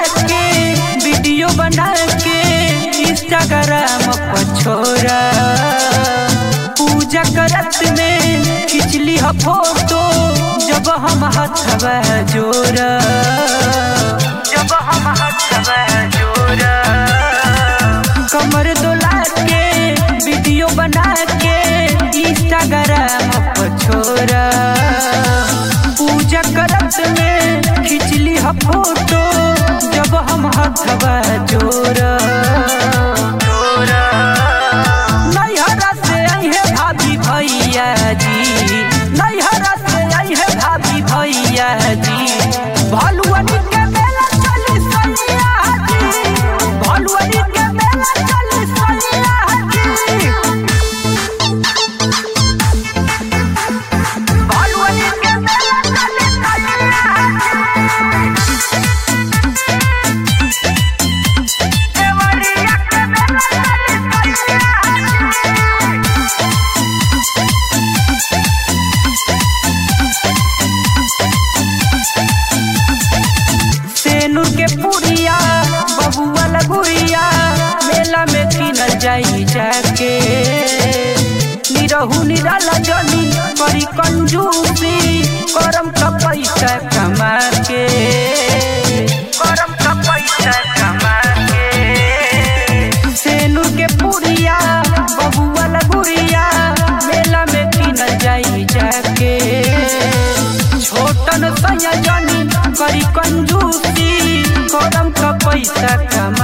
के वीडियो बना के इंस्टाग्राम पर छोरा पूजा करत में खिंचली ह फोटो जब हम हथवा जोरा जब हम हथवा जोरा कमर दोला के वीडियो बना के इंस्टाग्राम पर छोरा पूजा करत में खिंचली ह फोटो जब हम हथवा जोरा नैहरा से अहे भाभी भैया जी नैहरा से अहे भाभी भैया जी भलुअनी के मेला चली सैया जी भलुअनी के मेला चली सैया जी भलुअनी के मेला चली सैया जी देवरिया के मेला चली सैया जी सेनुर के पुरिया बबुआ लगुरिया मेला में किनल जाई जाके निरहू निराला जनी करी कंजूसी करम का पैसा कमा के करम का पैसा कमा के सेनुर के पुरिया बबुआ लगुरिया मेला में किनल जाई जाके छोटन सया जनी करी कंजूसी करम का पैसा कमा